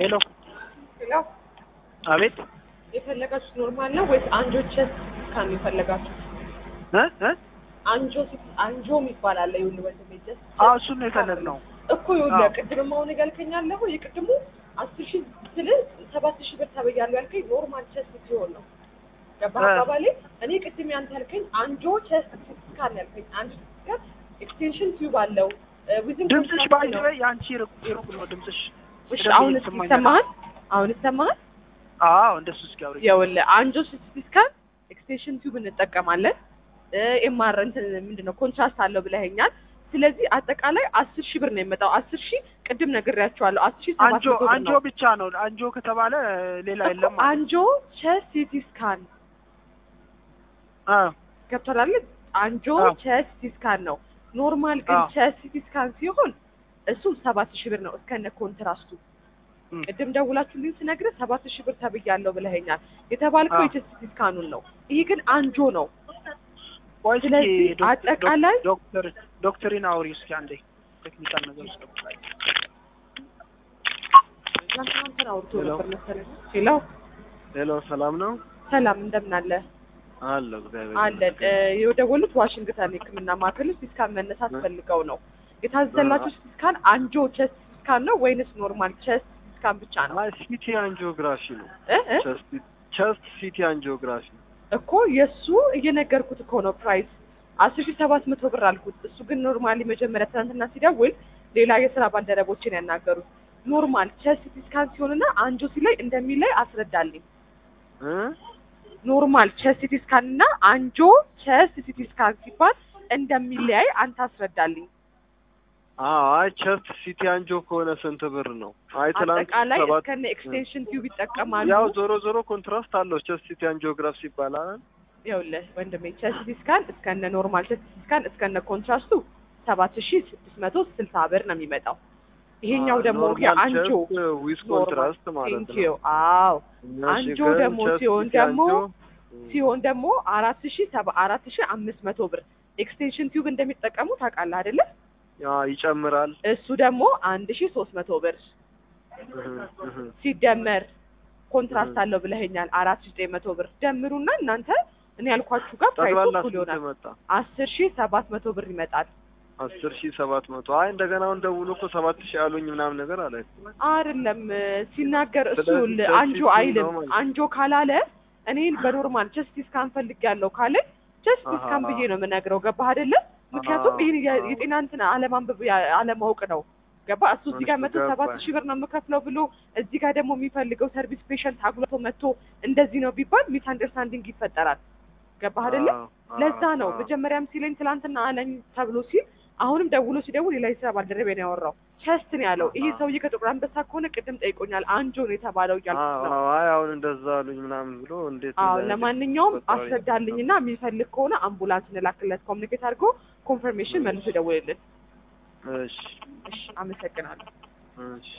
ሄሎ ሄሎ አቤት የፈለጋችሁት ኖርማል ነው ወይስ አንጆ ቸስት ስካን የፈለጋችሁት? እ እ አንጆ ሲት አንጆ የሚባል አለ። ይኸውልህ ወንድሜ ጀስት አዎ እሱን ነው የፈለግነው። እኮ ይኸውልህ አዎ። ቅድም አሁን ያልከኛለሁ የቅድሙ አስር ሺህ ስልህ ሰባት ሺህ ብር ተበያለሁ ያልከኝ ኖርማል ቸስት ሲሆን ነው። ገባህ እ። አባባሌ? እኔ ቅድም ያንተ ያልከኝ አንጆ ቸስት ስካን ያልከኝ አንድ ስካን ኤክስቴንሽን ቲዩብ አለው ዊዝን ድምፅሽ ባይዘ የአንቺ ሩቅ ሩቅ ነው ድምፅሽ። እሺ በደንብ አሁን እየተሰማኝ ይሰማሃል? አሁን ይሰማሃል? አዎ እንደሱ እስኪ አውሪ። ይኸውልህ አንጆ ሲቲ ስካን ኤክስቴንሽን ቲዩብ እንጠቀማለን። ኤምአር እንትን ምንድን ነው ኮንትራስት አለው ብለኸኛል። ስለዚህ አጠቃላይ አስር ሺህ ብር ነው የመጣው። አስር ሺህ ቅድም ነግሬያቸዋለሁ። አስር ሺህ ሰባት አንጆ መቶ ብር አንጆ ነው ብቻ ነው አንጆ ከተባለ ሌላ እኮ የለም ማለት አንጆ ቸስት ሲቲ ስካን አ ገብቶሃል አይደል? አንጆ አዎ። ቸስት ሲቲ ስካን ነው። ኖርማል ግን አዎ። ቸስት ሲቲ ስካን ሲሆን እሱ ሰባት ሺህ ብር ነው እስከነ ኮንትራስቱ። እም። ቅድም ደውላችሁልኝ ስነግርህ ሰባት ሺህ ብር ተብያለሁ ብለኸኛል። የተባልከው አዎ። የቸስት ሲቲ ስካኑን ነው። ይሄ ግን አንጆ ነው። ቆይ እስኪ ስለዚህ ዶክ- አጠቃላይ- ዶክ- ዶክተር ዶክተሪን አውሪ እስኪ አንዴ ቴክኒካል ነገር ውስጥ ትናንትና አውርቶ ሄሎ። ነበር መሰለኝ። ሄሎ ሄሎ ሰላም ነው ሰላም፣ እንደምን አለ አለ እግዚአብሔር አለን። ይመስገን። የደወሉት ዋሽንግተን የሕክምና ማዕከል ውስጥ ሲስካን መነሳት እ? ፈልገው ነው። የታዘዘላችሁ ሲስካን አንጆ ቸስት ሲስካን ነው ወይንስ ኖርማል ቸስት ሲስካን ብቻ ነው? አይ ሲቲ አንጂኦግራፊ ነው እ እ? ቸስት ቸስት ሲቲ አንጂኦግራፊ እኮ የእሱ እየነገርኩት እኮ ነው ፕራይስ አስር ሺህ ሰባት መቶ ብር አልኩት። እሱ ግን ኖርማሊ መጀመሪያ ትናንትና ሲደውል ሌላ የስራ ባልደረቦችን ያናገሩት ኖርማል ቸስት ሲስካን ሲሆንና አንጆ ሲላይ እንደሚላይ አስረዳልኝ። እ ኖርማል ቸስት ሲቲ ስካን እና አንጆ ቸስት ሲቲ ስካን ሲባል እንደሚለያይ አንተ አስረዳልኝ። አዎ አይ ቸስት ሲቲ አንጆ ከሆነ ስንት ብር ነው? አይ ትላንት አጠቃላይ ሰባት እስከነ ኤክስቴንሽን ቲዩብ ይጠቀማሉ። ያው ዞሮ ዞሮ ኮንትራስት አለው ቸስት ሲቲ አንጂኦግራፊ ይባላል። ይኸውልህ ወንድሜ ቸስት ሲቲ ስካን እስከነ ኖርማል ቸስት ሲቲ ስካን እስከነ ኮንትራስቱ ሰባት ሺ ስድስት መቶ ስልሳ ብር ነው የሚመጣው። ይሄኛው ደግሞ የአንጆ ዊዝ ኮንትራስት ማለት ነው። ቴንኪዩ አዎ እሺ፣ አንጆ ግን ደግሞ ቸስት ሲሆን ሲቲ ደግሞ አንጂኦ፣ ሲሆን ደግሞ አራት ሺ ሰባ አራት ሺ አምስት መቶ ብር ኤክስቴንሽን ቲዩብ እንደሚጠቀሙ ታውቃለህ አይደለ? ያ ይጨምራል። እሱ ደግሞ አንድ ሺ ሶስት መቶ ብር እህ፣ እህ። ሲደመር ኮንትራስት እህ። አለው ብለኸኛል። አራት ሺ ዘጠኝ መቶ ብር ደምሩና እናንተ እኔ ያልኳችሁ ጋር ፕራይሱ ጠቅላላ እኩል ስንት ይሆናል። መጣ? አስር ሺ ሰባት መቶ ብር ይመጣል። አስር ሺህ ሰባት መቶ አይ እንደገና አሁን ደውሎ እኮ ሰባት ሺህ አሉኝ ምናምን ነገር አለ። አይደለም ሲናገር እሱ ስለዚህ ይኸውልህ ቸስት አንጆ ሲቲ አይልም። ነው ማለት አንጆ ካላለ እኔ በኖርማል ቸስት ስካን ፈልጌያለሁ ካለ ቸስት አሃ። ስካን ብዬ ነው የምነግረው። ገባህ አይደለ? ምክንያቱም አሃ። ይሄን የ- የጤና እንትን አለማንበብ ያ- አለማወቅ ነው። ገባ እሱ እዚህ ጋር እሱ መቶ ሰባት ገባኝ። ሺህ ብር ነው የምከፍለው ብሎ እዚህ ጋር ደግሞ የሚፈልገው ሰርቪስ ፔሸንት አጉልቶ መጥቶ እንደዚህ ነው ቢባል ሚስ አንደርስታንዲንግ ይፈጠራል። ገባህ አይደለ? አዎ፣ ለዛ ነው አዎ። መጀመሪያም ሲለኝ ትላንትና አለኝ ተብሎ ሲል አሁንም ደውሎ ሲደውል ሌላ የስራ ባልደረቤ ነው ያወራው። ቸስት ነው ያለው። ይሄ አሃ። ሰውዬ ከጥቁር አንበሳ ከሆነ ቅድም ጠይቆኛል። አንጆ ነው የተባለው እያልኩት አዎ፣ ነው። አዎ፣ አይ አሁን እንደዛ አሉኝ ምናምን ብሎ እንዴት አዎ እንደዚህ ለማንኛውም ፈጣሪ አስረዳልኝና የሚፈልግ ከሆነ አምቡላንስ እንላክለት ኮሚኒኬት አድርጎ ኮንፈርሜሽን መልሶ ይደውልልን። እሺ እሺ አመሰግናለሁ። እሺ